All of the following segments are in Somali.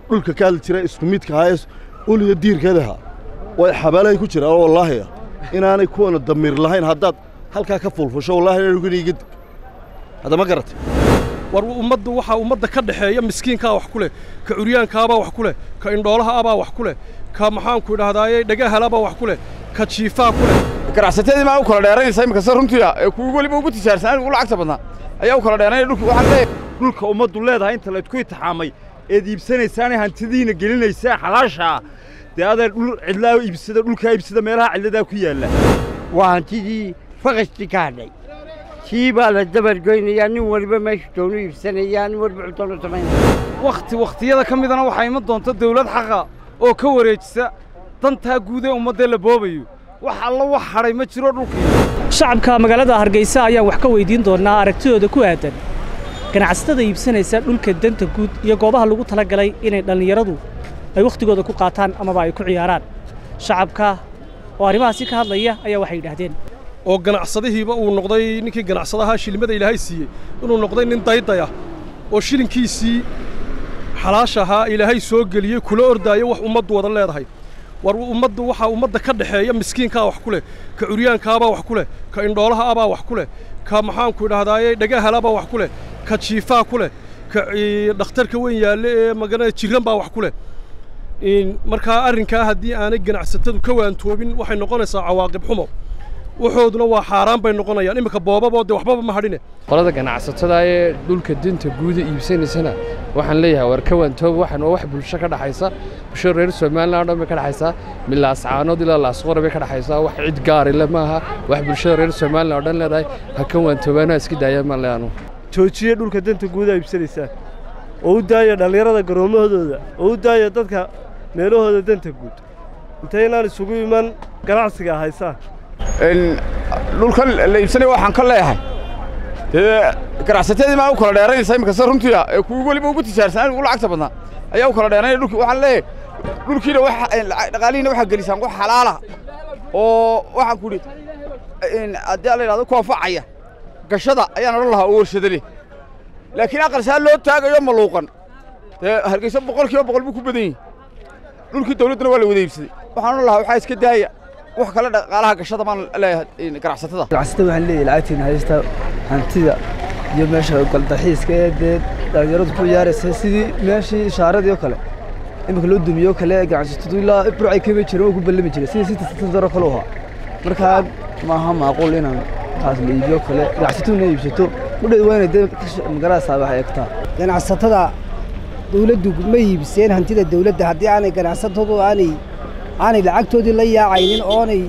dhulka ka hadli jira isku midka ahaa uliya diirkeedaha way xabaalahay ku jiraan oo wallaahi ah inaanay kuwana damiir lahayn haddaad halkaa ka fulfusho wallahi inaniga dig hadda ma garatay war ummaddu waxaa ummadda ka dhexeeya miskiinkaa wax ku leh ka curyaankaabaa wax ku leh ka indhoolaha abaa wax ku leh ka maxaanku idhahdaaye dhagahalabaa wax ku leh ka jiifaa ku leh ganacsatadii maa u kala dheeranaysa iminka se runtiia ee kuwi weliba ugu tijaarsanaan ugu lacagta badnaa ayaa u kala dheeranaya dhulka waxaan leeyahay dhulka ummaddu leedahay inta laydku itixaamay eed iibsanaysaanee hantidiina gelinaysaan xalaashaa dee adeer dhul cidlaa iibsada dhulkaa iibsada meelaha cidladaa ku yaalla waa hantidii faqastii ka hadhay kii baa la dabargoynayaa nin waliba meeshu doonu iibsanayaa nin waliba cudoonu samaynaya wakhti wakhtiyada ka midana waxaa iman doonta dawlad xaqa oo ka wareejisa dantaa guud ee ummaddee la boobayo wax alla wax hadhay ma jiro dhulkii shacabka magaalada hargeysa ayaan wax ka weydiin doonnaa aragtidooda ku aadan ganacsatada iibsanaysa dhulka danta guud iyo goobaha lagu talagalay inay dhallinyaradu ay wakhtigooda ku qaataan amaba ay ku ciyaaraan shacabka oo arrimahaasi ka hadlaya ayaa waxay yidhaahdeen oo ganacsadihiiba uu noqday ninkii ganacsadahaa shilimada ilaahay siiyey inuu noqday nin daydaya oo shilinkiisii xalaasha ahaa ilaahay soo geliyey kula ordaayo wax ummaddu wada leedahay war ummaddu waxaa ummadda ka dhexeeya miskiinkaa wax ku leh ka curyaankaabaa wax ku leh ka indhoolaha abaa wax ku leh ka maxaanku idhahdaaye dhagahalabaa wax ku leh ka jiifaa ku leh ka dhakhtarka weyn yaalle ee magana jiran baa wax ku leh markaa arrinkaa haddii aanay ganacsatadu ka waantoobin waxay noqonaysaa cawaaqib xumo waxooduna waa xaaraan bay noqonayaan iminka boobaboo dee waxbaba ma hadhine qolada ganacsatada ee dhulka dinta guuda iibsanaysana waxaan leeyahay war ka waantoob waxaan waa wax bulsho ka dhaxaysa bulsho reer somalilan o dhan bay ka dhaxaysaa milaascaanood ilaa laasqora bay ka dhaxaysaa wax cid gaarile maaha wax bulshada reer somalilan oo dhan leedahay ha ka waantoobaana iska daayaan maan leanu joojiye dhulka danta guuda iibsanaysaan oo u daaya dhallinyarada garoommahooda oo u daaya dadka meelahooda danta guud intaynaan isugu iman ganacsiga haysaan dhulkan la iibsanaya waxaan ka leeyahay dee ganacsatadii maa u kala dheeranaysa iminka se runtiia ee kuwi weliba ugu tijaarsanaan ugu lacagta badnaa ayaa u kala dheeranaya dhulki waxaan leeyahay dhulkiina dhaqaalihiina waxaa gelisaan wax xalaala oo waxaan ku idhi haddii la yidhahdo koonfacaya gashada ayaan odhan lahaa oo warshada leh laakiin aqalsaa loo taagayo maluuqan dee hargeysa boqol kiiba boqol buu ku badan yahay dhulkii dawladduna waa la wada iibsaday waxaan odhan lahaa waxaa iska daaya wax kale dhaqaalaha gashada baan leeyahay ganacsatada ganacsatada waxaan leeyahay lacagtiina haysta hantida iyo meesha galdaxiiska ee dee dhallinyaradu ku ciyaaraysa sidii meeshii ishaaradii oo kale iminka loo dumiyo kale ganacsatadu ilaa burcay kama jirin oo ku ballami jiray sidii sita satan daro kale u ahaa markaa maaha macquul inaan taas la iibiyo kale ganacsataduna iibsato udheed waa inay dee magaraasaa wax eegtaa ganacsatada dawladdu ma iibseen hantida dawladda haddii aanay ganacsatadu aanay aanay lacagtoodii la yaacaynin oonay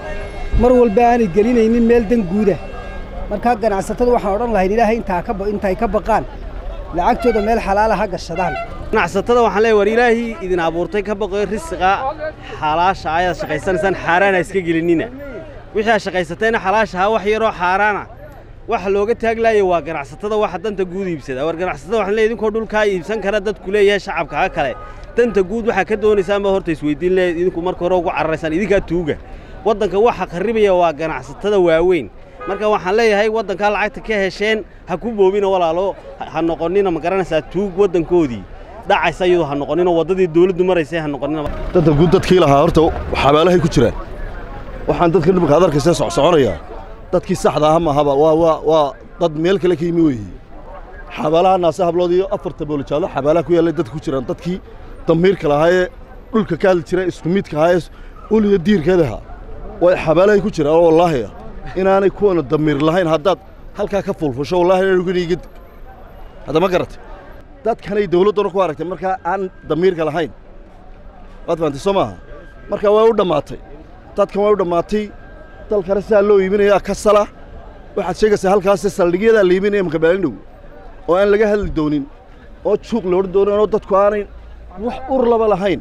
mar walba aanay gelinaynin meel dan guuda markaa ganacsatada waxaan odhan lahayn ilaahay intay ka baqaan lacagtooda meel xalaala ha gashadaan ganacsatada waxaan leeyahay war ilaahii idin abuurtay ka baqoyo risiqa xalaasha ayaad shaqaysanaysaan xaaraana iska gelinina wixii aad shaqaysatayna xalaashahaa wax yaroo xaaraana waxa looga taaglaaya waa ganacsatada waxa danta guud iibsada war ganacsatada waxaan leeyahay idinkoo dhulkaa iibsan kara dadku leeyahay shacabka ha kale danta guud waxaa ka doonaysaan baa horta isweydiin leeyahay idinku marka hore ugu cararaysaan idinkaa tuuga waddanka waxa qarribaya waa ganacsatada waaweyn marka waxaan leeyahay waddankaa lacagta ka hesheen ha ku boobina walaalo ha noqonnina ma garanaysaa tuug waddankoodii dhacaysa iyadoo ha noqonnina waddadii dawladdu maraysay ha noqonnina danta guud dadkii lahaa horta xabaalahay ku jiraan waxaan dadka dhimka ad arkaysa socsoconayaa dadkii saxda aha maahaba waa waa waa dad meel kale ka yimi weeye xabaalaha naase hablood iyo afarta boolijaalo xabaalaha ku yaallay dadka ku jiraan dadkii damiirka lahaa ee dhulka ka hadli jira isku midka ahaa ee uliya diirkeedaha way xabaalahay ku jiraan oo wallaahi ah inaanay kuwana damiir lahayn haddaad halkaa ka fulfusho wallahi inaniga dig hadda ma garatay dadkanay dawladduna ku aragtay markaa aan damiirka lahayn waad fahamtay soo maaha marka way u dhammaatay dadkan way u dhammaatay dalkana sidaa loo iibinayaa ka sala waxaad sheegaysaa halkaas saldhigyadaa la iibinaya imaka baalindhow oo aan laga hadli doonin oo juuq la odhan doonin oo dadku aanay wax ur laba lahayn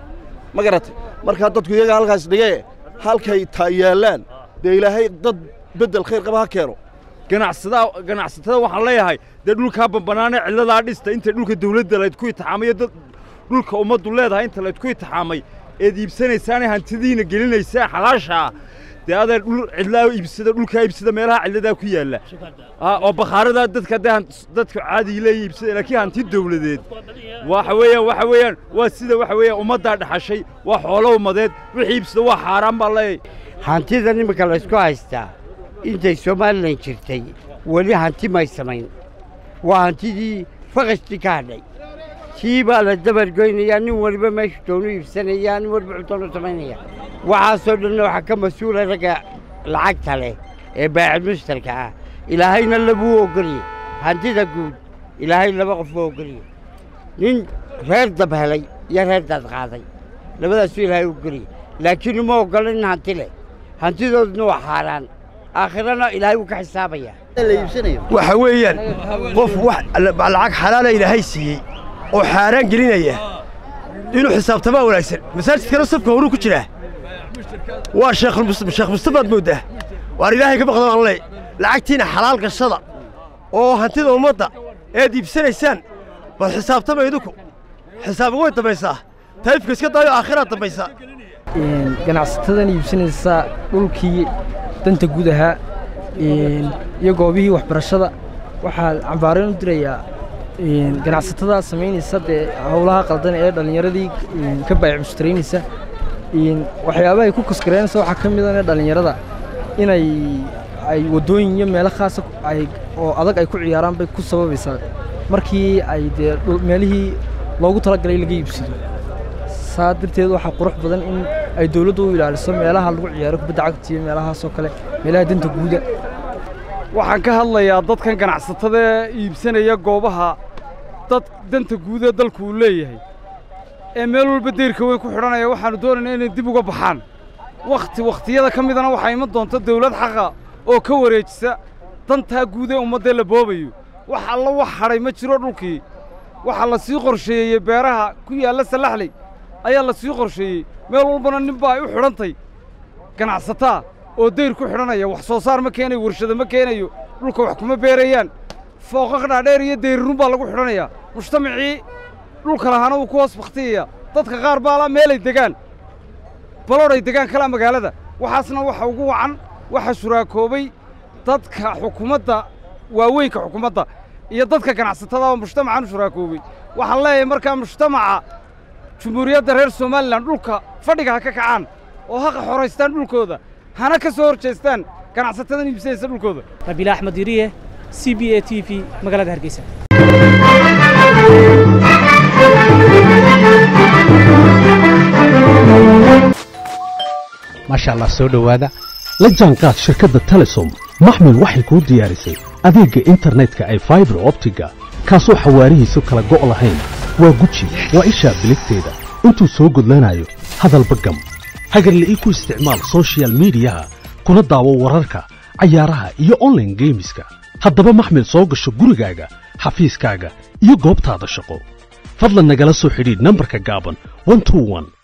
ma garatay markaa dadku iyaga halkaas dhigee halkay taa yaallaan dee ilaahay dad beddel khayr qaba ha keeno ganacsadaa ganacsatada waxaan leeyahay dee dhulkaa bambanaanee cidladaa dhista inta dhulka dawladda laydku itixaamay dad dhulka ummaddu leedahay inta laydku itixaamay eed iibsanaysaanee hantidiina gelinaysaan xalaashaa dee adeer dhul cidlaa iibsada dhulkaa iibsada meelaha cidladaa ku yaalla Ah, oo bakhaaradaa dadka dee han- dadka caadiga leeya iibsada laakiin hanti dawladeed waxa weeyaan waxa weeyaan waa sida waxa weeyaan ummaddaa dhaxashay waa xoolo ummadeed wixii iibsada waa xaaraan baa leeyahay hantida nimanka laysku haystaa intay somalilan jirtay weli hanti may samayn waa hantidii faqashtii ka hadhay tii baa la dabargoynayaa nin waliba meeshu doonu iibsanayaa nin waliba cudoonu samaynaya waxaasoo dhanna waxaa ka mas-uula ragga lacagta leh ee baacid mushtarka ah ilaahayna labuu ogolye hantida guud ilaahay laba qof buu ogolye nin reer dab helay iyo reer daad qaaday labadaasuu ilaahay ogolye laakiin uma oggola nin hanti leh hantidooduna waa xaaraan aakhirana ilaahay wuu ka xisaabayaa waxa weeyaan qof wax lacag xalaala ilaahay siiyey oo xaaraan gelinaya inuu xisaabtamaa wanaagsan masaajidkana safka horuu ku jiraa waa sheekh mus- sheekh mustafaad mooddaa waar ilaahay ka baqdo aan ley lacagtiina xalaal gashada oo hantida ummadda eed iibsanaysaan bal xisaabtama idinku xisaabi way dambaysaa taifka iska daayo aakhiraad dambaysaa ganacsatadan iibsanaysa dhulkii danta guud ahaa een, iyo goobihii waxbarashada waxaa cambaareen u dirayaa een, ganacsatada samaynaysa dee howlaha qaldan ee dhallinyaradii een, ka baayic mushtaraynaysa een, waxyaabaha ay ku kaskareynaysa waxaa ka mid a dhallinyarada inay ay waddooyin iyo meelo khaasa ku- ay oo adag ay ku ciyaaraan bay ku sababaysaa markii ay dee dhul- meelihii loogu talagalay laga iibsado saa darteed waxaa qurux badan in ay dawladdu u ilaaliso meelaha lagu ciyaaro kubadda cagta iyo meelahaasoo kale meelaha danta guuda waxaan ka hadlayaa dadkan ganacsatada ee iibsanaya goobaha dad danta guud ee dalku uu leeyahay ee meel walba deyrka weyn ku xidhanaya waxaannu doonaynaa inay dib uga baxaan wakhti wakhtiyada ka midana waxaa iman doonta dawlad xaqa oo ka wareejisa dantaa guud ee ummaddee la boobayo wax alla wax hadhay ma jiro dhulkii waxaa la sii qorsheeyey beeraha ku yaalla sallaxley ayaa la sii qorsheeyey meel walbana ninba ay u xidhantay ganacsataa oo dayr ku xidhanaya wax soo saar ma keenayo warshado ma keenayo dhulka wax kuma beerayaan fooqaq dhaadheer iyo dayrirun baa lagu xidhanayaa mujtamacii dhulka lahaana wuu ku hoos bakhtiyaya dadka qaar baa la meelay degaan baloodhay degaan kalaa magaalada waxaasna waxa ugu wacan waxa shuraakoobay dadka xukuumadda waaweynka xukuumadda iyo dadka ganacsatada oo mujtamacan u shuraakoobay waxaan leeyahay markaa mujtamaca jumhuuriyadda reer somalilan dhulka fadhiga ha ka kacaan oo ha xoraystaan dhulkooda hana ka soo hor jeestaan ganacsatadan iibsanaysa dhulkooda rabiila axmed yiriye c b a t v magaalada hargeysa maasha allah soo dhowaada la jaanqaad shirkadda telesom maxmil waxay kuu diyaarisay adeegga internetka ay faibar optiga kaasoo xawaarihiisu kala go' lahayn waa guji waa ishaa biligteeda intuu soo gudlanayo hadalba gam hagarle ii ku isticmaal soshiyal miidiyaha kuna daawo wararka cayaaraha iyo onlaine geemiska haddaba maxmil soo gasho gurigaaga xafiiskaaga iyo goobtaada shaqo fadlan nagala soo xidhiidh nambarka gaaban 121